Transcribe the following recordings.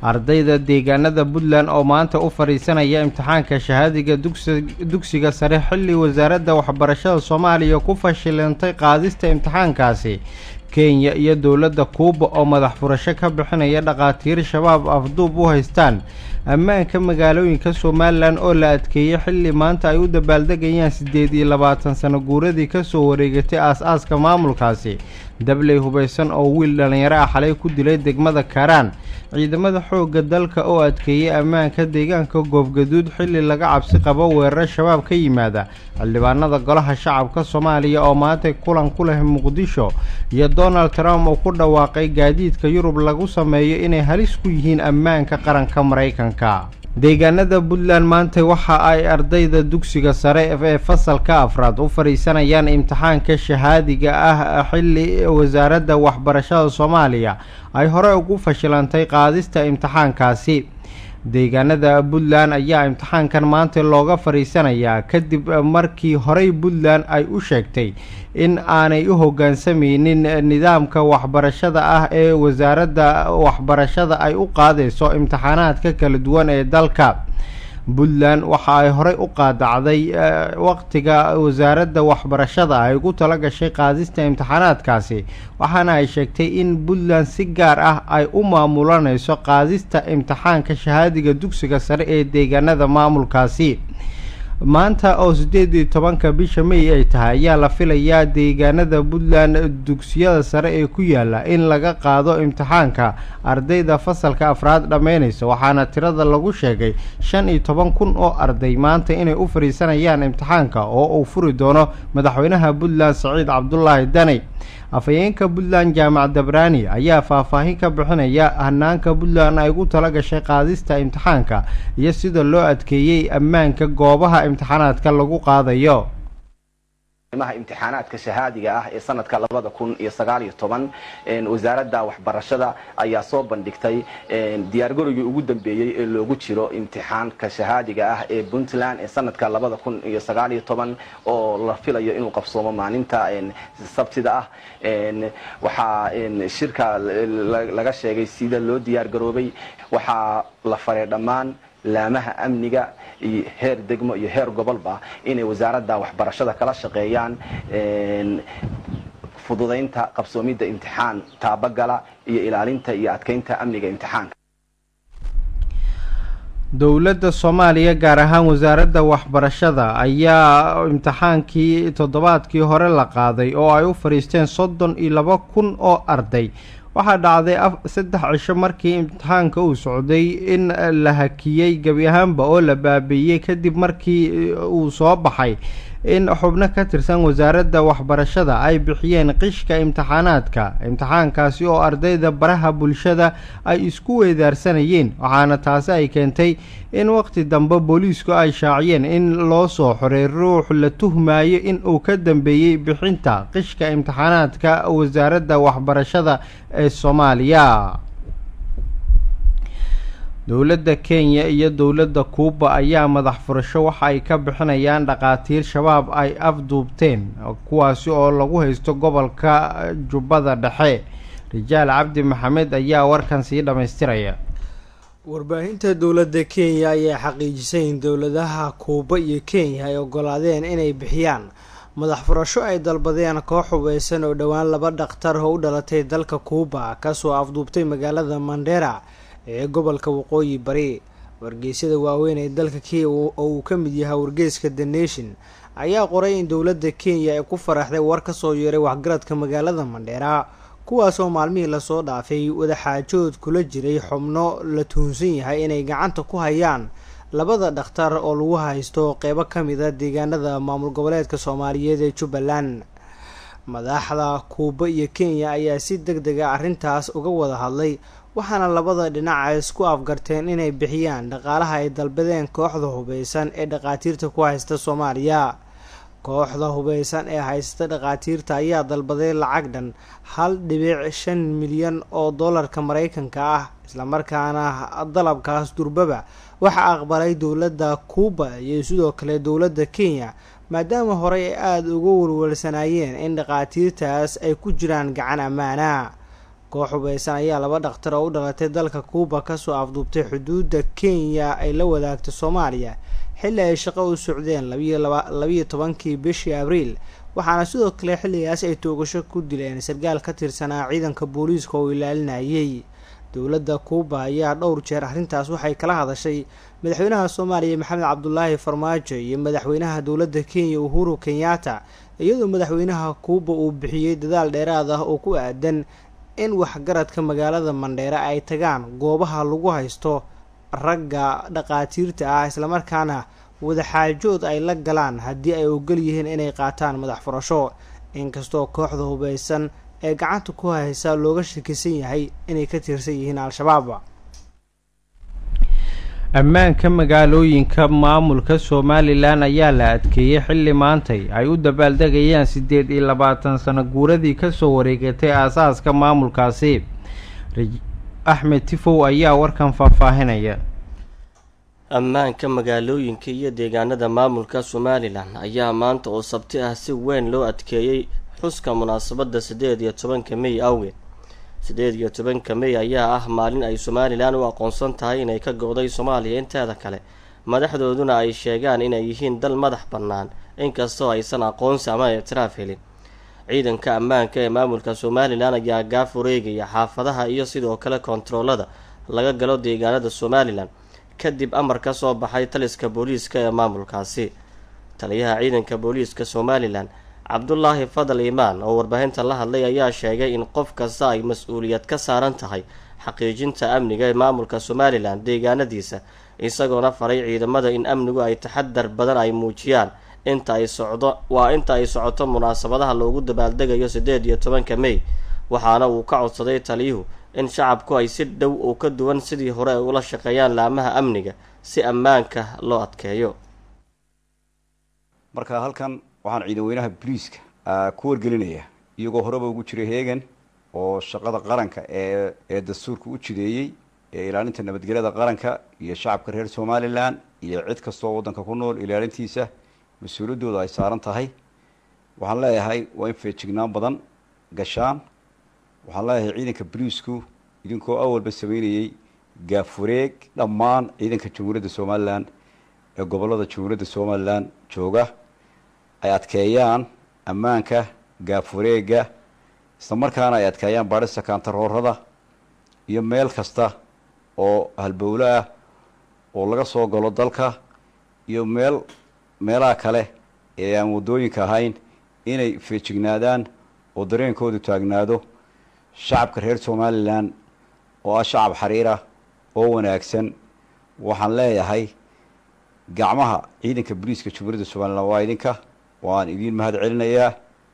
ardayda deegaanada puntland oo maanta u fadhiisanaya imtixaanka shahaadiga dugsiga sare xilli wasaaradda waxbarashada soomaaliya ku fashilantay qaadista imtixaankaasi kenya iyo dowladda kuuba oo madax furasho ka bixinaya dhakhaatiir shabaab afduub u haystaan ammaanka magaalooyinka somalilan oo la adkeeyey xilli maanta ay u dabaaldegayaan siddeed iyo labaatan sano guuradii kasoo wareegatay aas-aaska maamulkaasi dabley hubaysan oo wiil dhallinyaro ah xalay ku dilay degmada karaan ciidamada xoogga dalka oo adkeeyey ammaanka deegaanka goobgaduud xilli laga cabsi qabo weeraro shabaab ka yimaada xildhibaanada golaha shacabka soomaaliya oo maantay kulan ku leh muqdisho iyo donald trump oo ku dhawaaqay gaadiidka yurub lagu sameeyo inay halis ku yihiin ammaanka qaranka maraykanka deegaanada puntland maanta waxa ay ardayda dugsiga sare ee fasalka afraad u fadhiisanayaan imtixaanka shahaadiga ah xilli wasaaradda waxbarashada soomaaliya ay hore ugu fashilantay qaadista imtixaankaasi deegaanada puntland ayaa imtixaankan maanta looga fadhiisanayaa kadib markii horey puntland ay u sheegtay in aanay u hoggaansameynin nidaamka waxbarashada ah ee wasaaradda waxbarashada ay u qaadayso imtixaanaadka kala duwan ee dalka puntland waxa ay horey u qaadacday waqtiga wasaaradda waxbarashada ay ugu tala gashay qaadista imtixaanaadkaasi waxaana ay sheegtay in puntland si gaar ah ay u maamulanayso qaadista imtixaanka shahaadiga dugsiga sare ee deegaanada maamulkaasi maanta oo siddeed iyo tobanka bisha may ay tahay ayaa la filayaa deegaanada puntland dugsiyada sare ee ku yaala in laga qaado imtixaanka ardayda fasalka afraad dhammeynaysa waxaana tirada lagu sheegay shan iyo toban kun oo arday maanta inay u fadhiisanayaan imtixaanka oo uu furi doono madaxweynaha puntland saciid cabdulaahi dani afhayeenka puntland jaamac dabraani ayaa faahfaahin ka bixinaya hanaanka puntland ay ugu tala gashay qaadista imtixaanka iyo sida loo adkeeyey ammaanka goobaha imtixaanaadka lagu qaadayo imtixaanaadka shahaadiga ah ee sanadka labada kun iyo sagaal iyo toban wasaaradda waxbarashada ayaa soo bandhigtay diyaargarowgii ugu dambeeyey ee loogu jiro imtixaanka shahaadiga ah ee puntland ee sanadka labada kun iyo sagaal iyo toban oo la filayo inuu qabsoomo maalinta sabtida ah waxaa shirka laga sheegay sida loo diyaargaroobay waxaa la faray dhammaan laamaha amniga iyo heer degmo iyo heer gobolba inay wasaaradda waxbarashada kala shaqeeyaan fududaynta qabsoomidda imtixaan taabagala iyo ilaalinta iyo adkeynta amniga imtixaanka dowladda soomaaliya gaar ahaan wasaaradda waxbarashada ayaa imtixaankii toddobaadkii hore la qaaday oo ay u fadhiisteen soddon iyo laba kun oo arday waxaa dhacday saddex cisho markii imtixaanka uu socday in la hakiyey gebi ahaanba oo la baabiiyey kadib markii uu soo baxay in xubno ka tirsan wasaaradda waxbarashada ay bixiyeen qishka imtixaanaadka imtixaankaasi oo ardayda baraha bulshada ay isku weedaarsanayeen waxaana taasi ay keentay in waqti dambe booliisku ay shaaciyeen in loo soo xoray ruux la tuhmayo in uu ka dambeeyey bixinta qishka imtixaanaadka wasaaradda waxbarashada ee soomaaliya dowladda kenya iyo dowladda kuuba ayaa madax furasho waxa ay ka bixinayaan dhakhaatiir shabaab ay afduubteen kuwaasi oo lagu haysto gobolka jubbada dhexe rijaal cabdi maxamed ayaa warkan sii dhammaystiraya warbaahinta dowladda kenya ayaa xaqiijisay in dowladaha kuuba iyo kenya ay ogolaadeen inay bixiyaan madax furasho ay dalbadeen koox hubeysan oo dhowaan laba dhakhtar oo u dhalatay dalka kuuba kasoo afduubtay magaalada mandera ee gobolka waqooyi bari wargeysyada waaweyn ee dalka kenya oo uu ka mid yahay wargeyska the nation ayaa qoray in dowladda kenya ay ku faraxday war kasoo yeeray waxgaradka magaalada mandheera kuwaasoo maalmihii lasoo dhaafay wadaxaajood kula jiray xubno la tuhunsan yahay inay gacanta ku hayaan labada dhakhtar oo lagu haysto qeybo ka mid a deegaanada maamul goboleedka soomaaliyeed ee jubbaland madaxda kuuba iyo kenya ayaa si deg dega arrintaas uga wada hadlay waxaana labada dhinac ay isku afgarteen inay bixiyaan dhaqaalaha ay dalbadeen kooxda hubeysan ee dhakhaatiirta ku haysta soomaaliya kooxda hubeysan ee haysta dhakhaatiirta ayaa dalbaday lacag dhan hal dhibic shan milyan oo dollarka mareykanka ah islamarkaana dalabkaas durbaba waxaa aqbalay dowladda kuuba iyo sidoo kale dowladda kenya maadaama horey ay aada uga walwalsanaayeen in dhakhaatiirtaas ay ku jiraan gacan ammaana koox hubeysan ayaa laba dhakhtar oo u dhalatay dalka kuuba kasoo afduubtay xuduudda kenya ay la wadaagto soomaaliya xilli ay shaqo u socdeen labiyo tobankii bishii abriil waxaana sidoo kale xilligaas ay toogasho ku dileen sarkaal ka tirsanaa ciidanka booliiska oo ilaalinayay dowladda kuuba ayaa dhowr jeer arrintaas waxay kala hadashay madaxweynaha soomaaliya maxamed cabdulaahi farmaajo iyo madaxweynaha dowladda kenya uhuru kenyatta iyadoo madaxweynaha kuuba uu bixiyey dadaal dheeraad ah oo ku aadan in waxgaradka magaalada mandheere ay tagaan goobaha lagu haysto ragga dhaqaatiirta ah islamarkaana wadaxaajood ay la galaan haddii ay ogol yihiin inay qaataan madax furasho inkastoo kooxda hubeysan ee gacanta ku haysa looga shakisan yahay inay ka tirsan yihiin al-shabaab ammaanka magaalooyinka maamulka somalilan ayaa la adkeeyey xilli maantay ay u dabaaldegayaan siddeed iyo labaatan sano guuradii kasoo wareegatay aasaaska maamulkaasi axmed tifow ayaa warkan faahfaahinaya ammaanka magaalooyinka iyo deegaanada maamulka somalilan ayaa maanta oo sabti ah si weyn loo adkeeyey xuska munaasabadda siddeed iyo tobanka mey awgeed siddeed iyo tobanka mey ayaa ah maalin ay somalilan u aqoonsan tahay inay ka go-day soomaaliya inteeda kale madaxdooduna ay sheegaan inay yihiin dal madax bannaan inkastoo aysan aqoonsi ama ictiraaf helin ciidanka ammaanka ee maamulka somalilan ayaa gaaf wareegaya xaafadaha iyo sidoo kale kontaroolada laga galo deegaanada somalilan kadib amar ka soo baxay taliska booliiska ee maamulkaasi taliyaha ciidanka booliiska somalilan cabdulaahi fadal imaan oo warbaahinta la hadlay ayaa sheegay in qof kasta ay mas-uuliyad ka saaran tahay xaqiijinta amniga ee maamulka somalilan deegaanadiisa isagoona faray ciidamada in amnigu ay taxadar badan ay muujiyaan inta ay socdo waa inta ay socoto munaasabadaha loogu dabaaldegayo siddeed iyo tobanka mey waxaana uu ka codsaday taliyuhu in shacabku ay si dhow oo ka duwan sidii hore ay ula shaqeeyaan laamaha amniga si ammaanka loo adkeeyo marka halkan waxaan ciidan weynaha boliiska ku wargelinaya iyagoo horeba ugu jiray heegan oo shaqada qaranka ee ee dastuurka u jideeyey ee ilaalinta nabadgelyada qaranka iyo shacabka reer somalilan iyo cid kastoo waddanka ku nool ilaalintiisa mas-uuliyaddooda ay saaran tahay waxaan leeyahay waa in feejignaan badan gashaan waxaan leeyahay ciidanka boliisku idinkoo awalba sameynayey gaafureeg dhammaan ciidanka jamhuuriyadda somalilan ee gobollada jamhuuriyadda somalilan jooga ay adkeeyaan ammaanka gaafureega isla markaana ay adkeeyaan baadhista kaantaroorada iyo meel kasta oo halbowlo ah oo laga soo galo dalka iyo meel meelaha kale ee aan waddooyinka ahayn inay feejignaadaan oo dareenkoodu taagnaado shacabka reer somalilan oo ah shacab xariira oo wanaagsan waxaan leeyahay gacmaha ciidanka boliiska jamhuuriyadda somalilan waa idinka waan idiin mahad celinayaa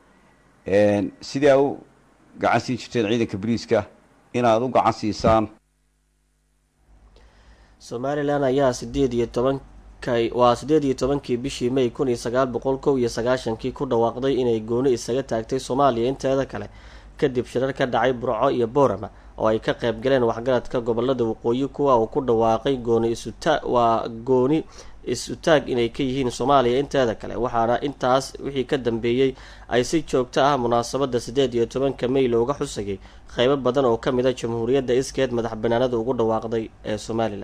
sidaa u gacan siin jirteen ciidanka boliiska inaad u gacan siisaan somalilan ayaa sideed iyo tobanka waa siddeed iyo tobankii bishii may kun iyo sagaal boqol kow iyo sagaashankii ku dhawaaqday inay gooni isaga taagtay soomaaliya inteeda kale kadib shirar ka dhacay burco iyo boorama oo ay ka qayb galeen waxgaradka gobolada waqooyi kuwa uu ku dhawaaqay gooni isuta waa gooni is-utaag inay ka yihiin soomaaliya inteeda kale waxaana intaas wixii ka dambeeyey ay si joogto ah munaasabadda siddeed iyo tobanka may looga xusayay qeybo badan oo ka mid a jamhuuriyadda iskeed madax banaanada ugu dhawaaqday ee somalilan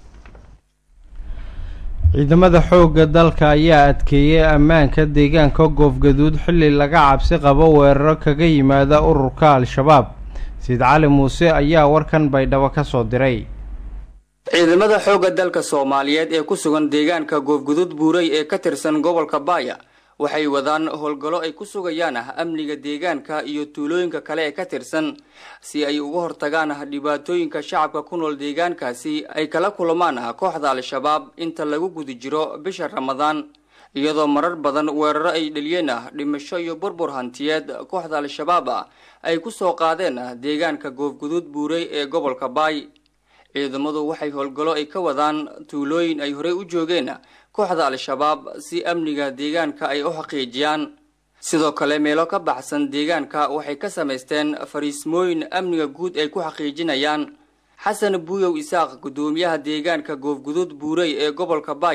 ciidamada xoogga dalka ayaa adkeeyey ammaanka deegaanka goofgaduud xilli laga cabsi qabo weeraro kaga yimaada ururka al-shabaab siid cali muuse ayaa warkan baydhabo ka soo diray ciidamada xoogga dalka soomaaliyeed ee ku sugan deegaanka goofguduud buurey ee ka tirsan gobolka baaya waxay wadaan howlgallo ay ku sugayaan amniga deegaanka iyo tuulooyinka kale ee ka tirsan si ay uga hortagaan dhibaatooyinka shacabka ku nool deegaankaasi ay kala kulamaan kooxda al-shabaab inta lagu guda jiro bisha ramadaan iyadoo marar badan weeraro ay dheliyeen dhimasho iyo burbur hantiyeed kooxda al-shabaab ay ku soo qaadeen deegaanka goofguduud buurey ee gobolka baay ciidamadu waxay howlgallo ay ka wadaan tuulooyin ay horey u joogeen kooxda al-shabaab si amniga deegaanka ay u xaqiijiyaan sidoo kale meelo ka baxsan deegaanka waxay ka samaysteen fariismooyin amniga guud ay ku xaqiijinayaan xasan buuyow isaaq guddoomiyaha deegaanka goofguduud buurey ee gobolka baaya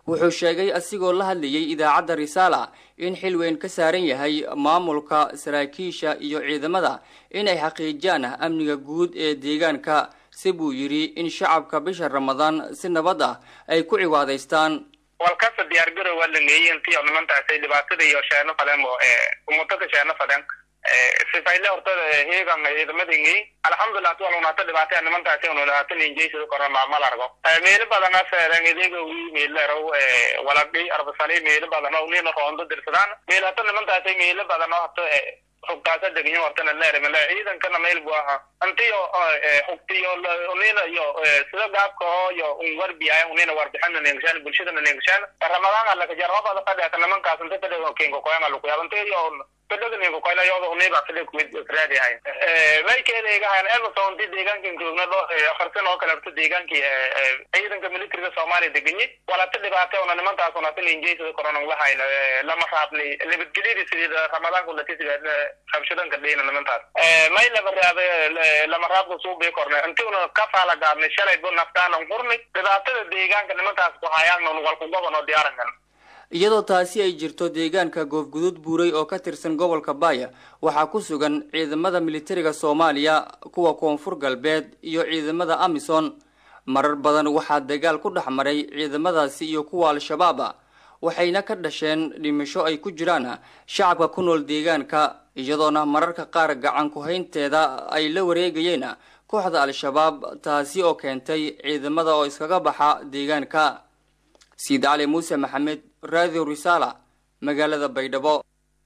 wuxuu sheegay asigoo la hadlayay idaacadda risaala in xil weyn ka saaran yahay maamulka saraakiisha iyo ciidamada inay xaqiijiyaan amniga guud ee deegaanka si buu yidhi in shacabka bisha ramadaan si nabad ah ay ku cibaadaystaan walkasta diyaargarow waa lageeyey intii nimantaasay dhibaatada iyo sheeno fadeen oo ummadaka sheeno fadeen sifayle horta heegan ciidamadingey alxamdulilah tu walunata dhibaataya nimantaasi ununata ninjeysida korona mal argo meelo badana seeren idega wi meelerow walagi arbasali meelo badano nina roondo dirsadaan meel hata nimantaasi meelo badano hata xugtaasa degnyo hortana leerimale ciidankana meel bu aha antiyo xugtiyo unina iyo sida gaabka oo iyo un warbiaya unina warbixina neegshaan bulshadana neegshaan ramadaan alaka jarabada fadhiata nimankaas inta fadhiga kenko koyanga lukuyaab intiyo fadhiga koyla yoda uniba fadhiga kumid raadiyahay may keeneegahan emerson inti deegaankan joogna dho afarsan oo kaleeto deegaankii ciidanka militariga soomaaliya degenye walata dhibaate una nimantaas unata ninjeysada koronan lahayna lama raabni nabadgelyada sidii ramadaanka latisiga rabshadanka dheyna nimantaas may laba raabe lama raabka suubii kornay inti una ka faala gaabnay shalay bu naftaanan hurnay dhibaatada deegaanka nimantaas ku hayaanna walkugoban oo diyaarankan iyadoo taasi ay jirto deegaanka goofguduud buuray oo ka tirsan gobolka baaya waxaa ku sugan ciidamada militariga soomaaliya kuwa koonfur galbeed iyo ciidamada amisom marar badan waxaa dagaal ku dhex maray ciidamadaasi iyo kuwa al-shabaaba waxayna ka dhasheen dhimasho ay ku jiraan shacabka ku nool deegaanka iyadoona mararka qaar gacan ku-haynteeda ay la wareegayeen kooxda al-shabaab taasi oo keentay ciidamada oo iskaga baxa deegaanka siid cali muuse maxamed radio risaala magaalada baydhabo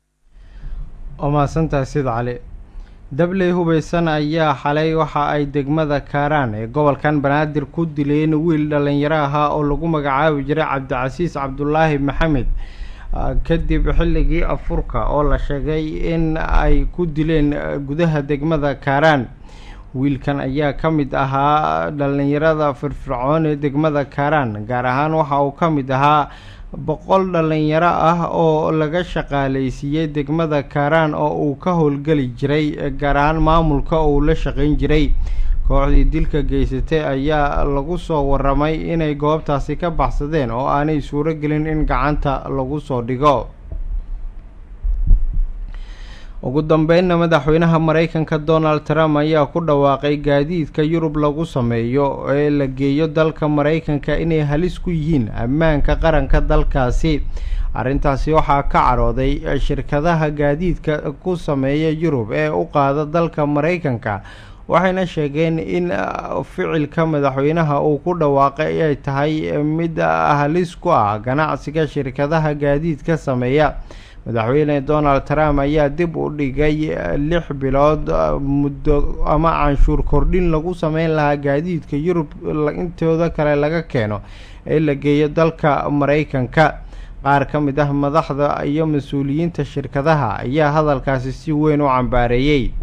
waa mahadsantahay sid cali dabley hubaysan ayaa xalay waxa ay degmada kaaraan ee gobolkan banaadir ku dileen wiil dhallinyaro ahaa oo lagu magacaabi jiray cabdicasiis cabdulaahi maxamed kadib xilligii afurka oo la sheegay in ay ku dileen gudaha degmada kaaraan wiilkan ayaa ka mid ahaa dhallinyarada firfircoon ee degmada kaaraan gaar ahaan waxa uu ka mid ahaa boqol dhallinyaro ah oo laga shaqaaleysiiyey degmada kaaraan oo uu ka howlgeli jiray gaar ahaan maamulka uu la shaqayn jiray kooxdii dilka geysatay ayaa lagu soo waramay inay goobtaasi ka baxsadeen oo aanay suuro gelin in gacanta lagu soo dhigo ugu dambeynna madaxweynaha mareykanka donald trump ayaa ku dhawaaqay gaadiidka yurub lagu sameeyo ee la geeyo dalka mareykanka inay halis ku yihiin ammaanka qaranka dalkaasi arrintaasi waxaa ka carooday shirkadaha gaadiidka ku sameeya yurub ee u qaada dalka mareykanka waxayna sheegeen in ficilka madaxweynaha uu ku dhawaaqay ay tahay mid halis ku ah ganacsiga shirkadaha gaadiidka sameeya madaxweyne donald trump ayaa dib u dhigay lix bilood muddo ama canshuur kordhin lagu sameyn lahaa gaadiidka yurub intooda kale laga keeno ee la geeyo dalka mareykanka qaar ka mid ah madaxda iyo mas-uuliyiinta shirkadaha ayaa hadalkaasi si weyn u cambaareeyey